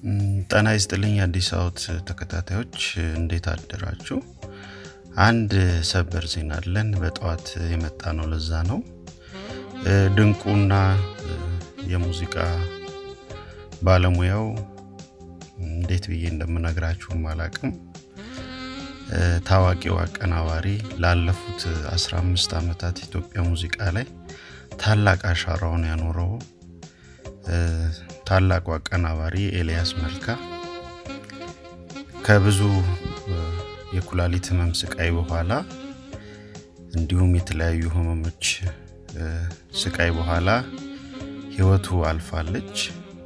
ጤና ይስጥልኝ አዲስ አወት ተከታታዮች እንዴት አደራችሁ? አንድ ሰበር ዜና አለን። በጠዋት የመጣ ነው። ለዛ ነው ድንቁና የሙዚቃ ባለሙያው እንዴት ብዬ እንደምነግራችሁም አላቅም። ታዋቂው አቀናባሪ ላለፉት 15 ዓመታት ኢትዮጵያ ሙዚቃ ላይ ታላቅ አሻራውን ያኖረው ታላቁ አቀናባሪ ኤልያስ መልካ ከብዙ የኩላሊት ህመም ስቃይ በኋላ እንዲሁም የተለያዩ ህመሞች ስቃይ በኋላ ህይወቱ አልፋለች።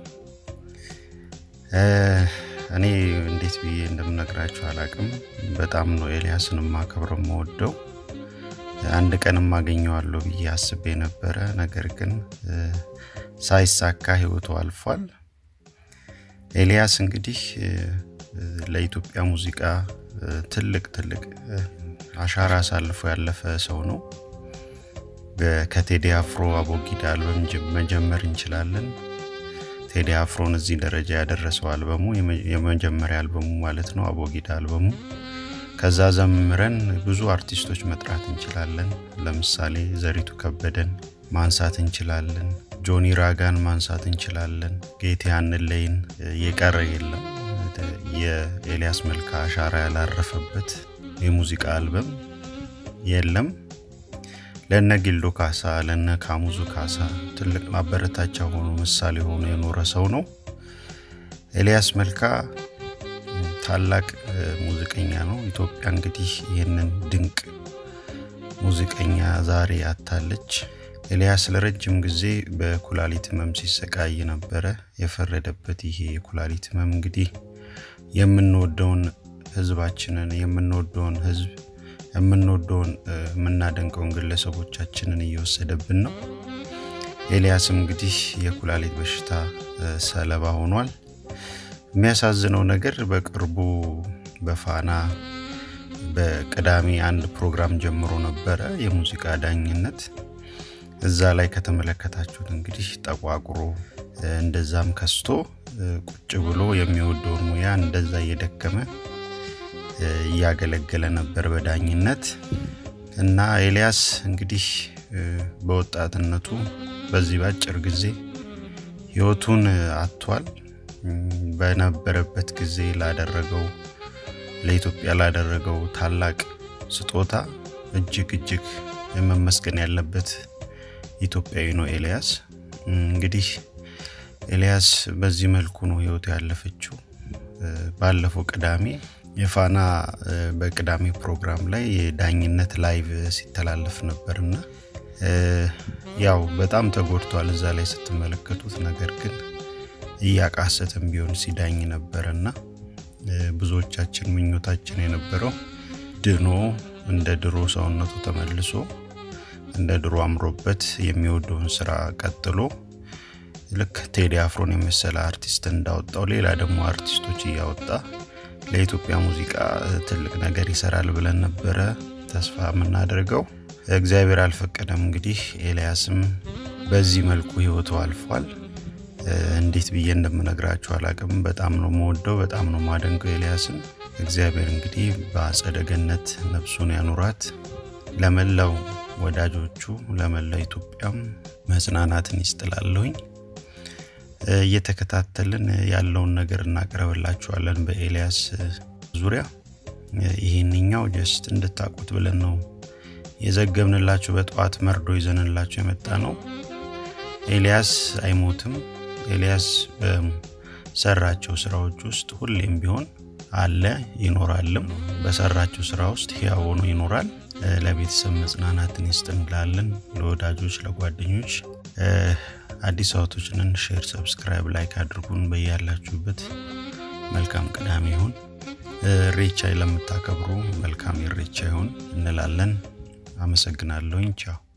እኔ እንዴት ብዬ እንደምነግራችሁ አላቅም። በጣም ነው ኤልያስን ማከብረው መወደው። አንድ ቀንም አገኘዋለሁ ብዬ አስቤ ነበረ። ነገር ግን ሳይሳካ ህይወቱ አልፏል። ኤልያስ እንግዲህ ለኢትዮጵያ ሙዚቃ ትልቅ ትልቅ አሻራ አሳልፎ ያለፈ ሰው ነው። ከቴዲ አፍሮ አቦጊዳ አልበም መጀመር እንችላለን። ቴዲ አፍሮን እዚህ ደረጃ ያደረሰው አልበሙ የመጀመሪያ አልበሙ ማለት ነው፣ አቦጊዳ አልበሙ። ከዛ ዘምረን ብዙ አርቲስቶች መጥራት እንችላለን። ለምሳሌ ዘሪቱ ከበደን ማንሳት እንችላለን። ጆኒ ራጋን ማንሳት እንችላለን። ጌቴ አንለይን የቀረ የለም። የኤልያስ መልካ አሻራ ያላረፈበት የሙዚቃ አልበም የለም። ለነ ጊልዶ ካሳ ለነ ካሙዙ ካሳ ትልቅ ማበረታቻ ሆኖ ምሳሌ ሆኖ የኖረ ሰው ነው። ኤልያስ መልካ ታላቅ ሙዚቀኛ ነው። ኢትዮጵያ እንግዲህ ይህንን ድንቅ ሙዚቀኛ ዛሬ አታለች። ኤልያስ ለረጅም ጊዜ በኩላሊት ህመም ሲሰቃይ ነበረ። የፈረደበት ይሄ የኩላሊት ህመም እንግዲህ የምንወደውን ህዝባችንን የምንወደውን ህዝብ የምንወደውን የምናደንቀውን ግለሰቦቻችንን እየወሰደብን ነው። ኤልያስም እንግዲህ የኩላሊት በሽታ ሰለባ ሆኗል። የሚያሳዝነው ነገር በቅርቡ በፋና በቅዳሜ አንድ ፕሮግራም ጀምሮ ነበረ፣ የሙዚቃ ዳኝነት። እዛ ላይ ከተመለከታችሁት እንግዲህ ጠቋቁሮ እንደዛም ከስቶ ቁጭ ብሎ የሚወደውን ሙያ እንደዛ እየደከመ እያገለገለ ነበር በዳኝነት እና ኤልያስ እንግዲህ በወጣትነቱ በዚህ ባጭር ጊዜ ህይወቱን አጥቷል። በነበረበት ጊዜ ላደረገው ለኢትዮጵያ ላደረገው ታላቅ ስጦታ እጅግ እጅግ መመስገን ያለበት ኢትዮጵያዊ ነው ኤልያስ። እንግዲህ ኤልያስ በዚህ መልኩ ነው ህይወቱ ያለፈችው። ባለፈው ቅዳሜ የፋና በቅዳሜ ፕሮግራም ላይ የዳኝነት ላይቭ ሲተላለፍ ነበርና ያው በጣም ተጎድቷል እዛ ላይ ስትመለከቱት። ነገር ግን እያቃሰትም ቢሆን ሲዳኝ ነበርና ብዙዎቻችን ምኞታችን የነበረው ድኖ እንደ ድሮ ሰውነቱ ተመልሶ እንደ ድሮ አምሮበት የሚወደውን ስራ ቀጥሎ ልክ ቴዲ አፍሮን የመሰለ አርቲስት እንዳወጣው ሌላ ደግሞ አርቲስቶች እያወጣ ለኢትዮጵያ ሙዚቃ ትልቅ ነገር ይሰራል ብለን ነበረ ተስፋ የምናደርገው። እግዚአብሔር አልፈቀደም። እንግዲህ ኤልያስም በዚህ መልኩ ህይወቱ አልፏል። እንዴት ብዬ እንደምነግራችሁ አላቅም። በጣም ነው መወደው፣ በጣም ነው ማደንቀው ኤልያስን። እግዚአብሔር እንግዲህ በአጸደ ገነት ነፍሱን ያኑራት። ለመላው ወዳጆቹ ለመላው ኢትዮጵያም መጽናናትን ይስጥላለሁኝ። እየተከታተልን ያለውን ነገር እናቀርብላችኋለን በኤልያስ ዙሪያ። ይህንኛው ጀስት እንድታቁት ብለን ነው የዘገብንላችሁ። በጠዋት መርዶ ይዘንላችሁ የመጣ ነው። ኤልያስ አይሞትም። ኤልያስ በሰራቸው ስራዎች ውስጥ ሁሌም ቢሆን አለ ይኖራልም። በሰራቸው ስራ ውስጥ ሕያው ሆኖ ይኖራል። ለቤተሰብ መጽናናትን ይስጥ እንላለን። ለወዳጆች፣ ለጓደኞች አዲስ አውቶችንን ሼር፣ ሰብስክራይብ፣ ላይክ አድርጉን። በያላችሁበት መልካም ቅዳሜ ይሁን። እሬቻ ለምታከብሩ መልካም ኢሬቻ ይሁን እንላለን። አመሰግናለሁኝ። ቻው